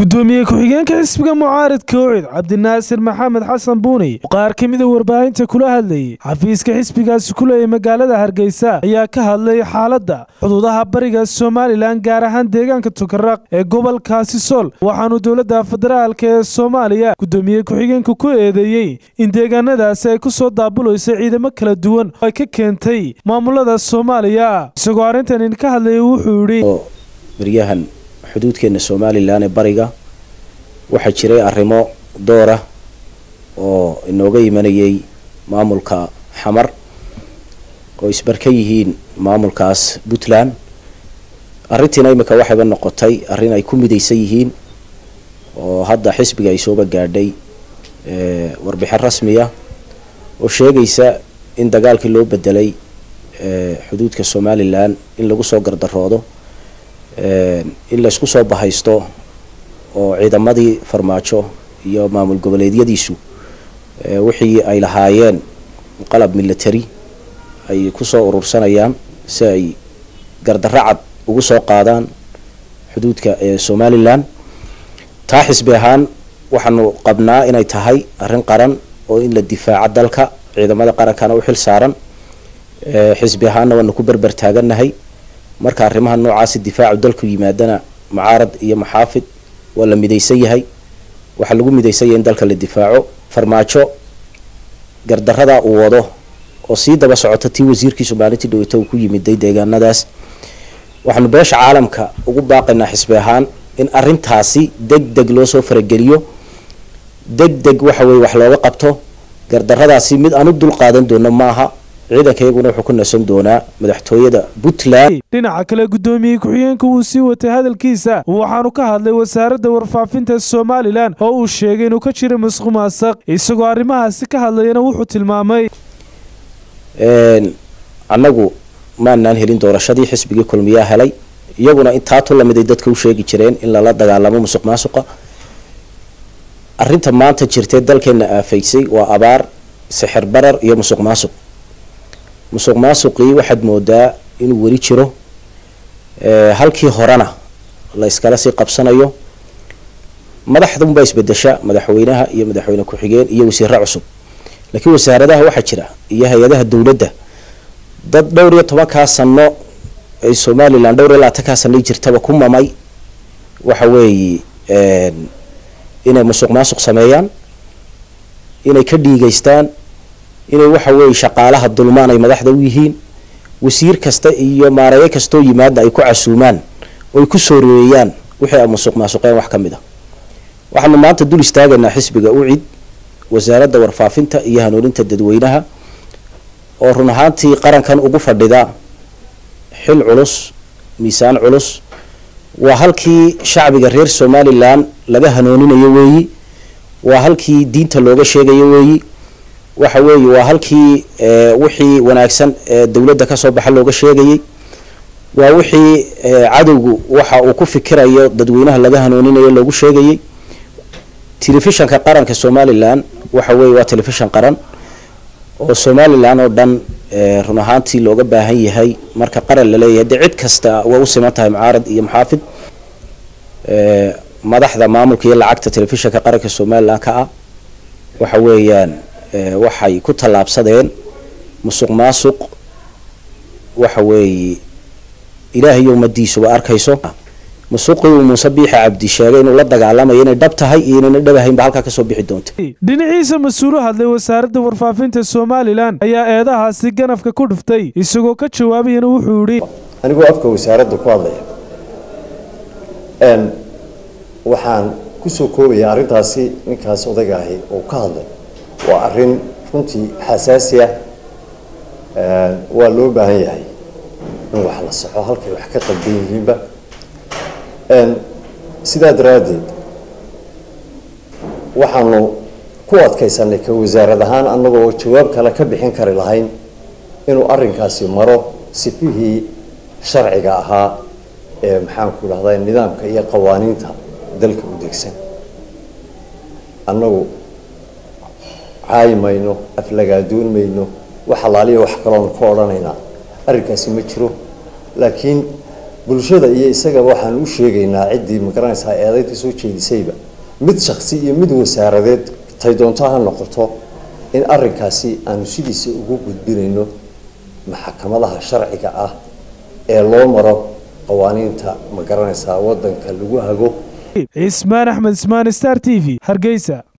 gudoomiye ku-xigeenka xisbiga mucaaridka ocid cabdinaasir maxamed xasan buuni oo qaar ka mida warbaahinta kula hadlayay xafiiska xisbigaasi ku leeyay magaalada hargeysa ayaa ka hadlay xaaladda xuduudaha bariga somalilan gaar ahaan deegaanka tukaraq ee gobolkaasi sool waxaanu dowladda federaalk ee soomaaliya gudoomiye ku-xigeenka ku eedeeyey in deegaanadaasi ay ku soo daabulayso ciidamo kala duwan oo ay ka keentay maamulada soomaaliya isagoo arrintan ka hadlayay wuxuu yidhi baryahan xuduudkeena somalilan ee bariga waxaa jiray arrimo doora oo inooga imanayay maamulka xamar oo isbarka yihiin maamulkaas puntland arrintiina imika waxayba noqotay arrin ay ku midaysan yihiin oo hadda xisbiga ay sooba gaadhay warbixin rasmiya oo sheegaysa in dagaalkii loo bedelay xuduudka somalilan in lagu soo gardaroodo in laysku soo bahaysto oo ciidamadii farmaajo iyo maamul goboleedyadiisu wixii ay lahaayeen qalab military ay kusoo urursanayaan si ay gardarro cad ugu soo qaadaan xuduudka somalilan taa xisbi ahaan waxaanu qabnaa inay tahay arrin qaran oo in la difaaco dalka ciidamada qarankana u xil saaran xisbi ahaanna waanu ku berber taagannahay marka arrimaha noocaasi difaacu dalku yimaadana mucaarad iyo maxaafid waa la midaysan yahay waxaa lagu midaysan yahay in dalka la difaaco farmaajo gardarradaa uu wado oo sii daba socota tii wasiirkiisu maalintii dhaweyta uu ku yimiday deegaanadaas waxaanu beesha caalamka ugu baaqaynaa xisbi ahaan in arrintaasi deg deg loo soo farageliyo deg deg waxa weye wax looga qabto gardarradaasi mid aan u dul qaadan doono maaha ciidanka iyaguna wuxuu ku nasan doonaa madaxtooyada puntland dhinaca kale gudoomiye ku-xigeenka wuu sii watay hadalkiisa waxaanu ka hadlay wasaaradda warfaafinta somalilan oo uu sheegay inuu ka jira masqu maasaq isagoo arrimahaasi ka hadlayana wuxuu tilmaamay annagu maanaan helin doorashadii xisbigii kulmiyaa helay iyaguna intaatu lamiday dadka u sheegi jireen in lala dagaalamo musuq maasuqa arrinta maanta jirtee dalkeena aafaysay waa abaar sixir barar iyo musuq maasuq musuq maasuqii waxaad moodaa inuu weli jiro halkii horena la iskala sii qabsanayo madaxdunbaa isbedesha madaxweynaha iyo madaxweyne ku-xigeen iyo wasiiro cusub laakiin wasaaradaha waxaa jira iyo hay-adaha dowladda dad dhowr iyo tobankaa sano ay somalilan dhowr iyo labaatankaa sano jirtaba ku mamay waxa weeye inay musuq maasuq sameeyaan inay ka dhiigeystaan inay waxa weeye shaqaalaha dulmaan ay madaxda u yihiin wasiir kasta iyo maareeye kastoo yimaada ay ku casuumaan oo ay ku sooreeyaan wixii ay musuq maasuqeen wax ka mid a waxaanu maanta dul istaagaynaa xisbiga ucid wasaaradda warfaafinta iyo hanuuninta dadweynaha oo run ahaantii qarankan ugu fadhida xil culus miisaan culus waa halkii shacbiga reer somalilan laga hanuuninayo weeyi waa halkii diinta looga sheegayo weeyi waxa weeye waa halkii wixii wanaagsan ee dowladda kasoo baxa looga sheegayay waa wixii cadowgu waxa uu ku fikirayo dadweynaha laga hanuuninayo loogu sheegayay telefishanka qaranka somalilan waxa weeye waa telefishan qaran oo somalilan oo dhan run ahaantii looga baahan yahay marka qaran laleeyahay dee cid kasta waa u siman tahay mucaarad iyo maxaafid madaxda maamulka iyo lacagta telefishanka qaranka somalilan ka ah waxa weeyaan waxay ku tallaabsadeen musuq maasuq waxa weeye ilaahay iyo ummadiisuba arkayso musuqii uu muuse biixi cabdi sheegay inuu la dagaalamayo inay dhab tahay iyo inayna dhab ahaynba halkaa kasoo bixi doonta dhinaciisa mas-uulu hadlay wasaaradda warfaafinta somalilan ayaa eedahaasi ganafka ku dhuftay isagoo ka jawaabayana wuxuu yidhi anigoo afka wasaaradda ku hadlaya waxaan kusoo koobaya arrintaasi ninkaas odayga ahi oo ka hadlay waa arrin runtii xasaasi ah waa loo baahan yahay in wax la saxo halkay wax ka qalban yihiinba sidaa daraaddeed waxaanu ku adkaysanay ka wasaarad ahaan annagoo jawaab kale ka bixin kari lahayn inuu arrinkaasi maro sifihii sharciga ahaa ee maxaanku dhahdaa nidaamka iyo qawaaniinta dalka u degsan annagu caayi mayno aflagaadoon mayno wax alaaliya wax kaloon ka odhanaynaa arrinkaasi ma jiro laakiin bulshada iyo isagaba waxaan u sheegaynaa ciddii magaranaysaa eedaynta soo jeedisayba mid shaksi iyo mid wasaaradeed tay doonto ha noqoto in arrinkaasi aanu sidiisa ugu gudbinayno maxkamadaha sharciga ah ee loo maro qawaaniinta magaranaysaa waddanka lagu hago cismaan axmed ismaan star t v hargeysa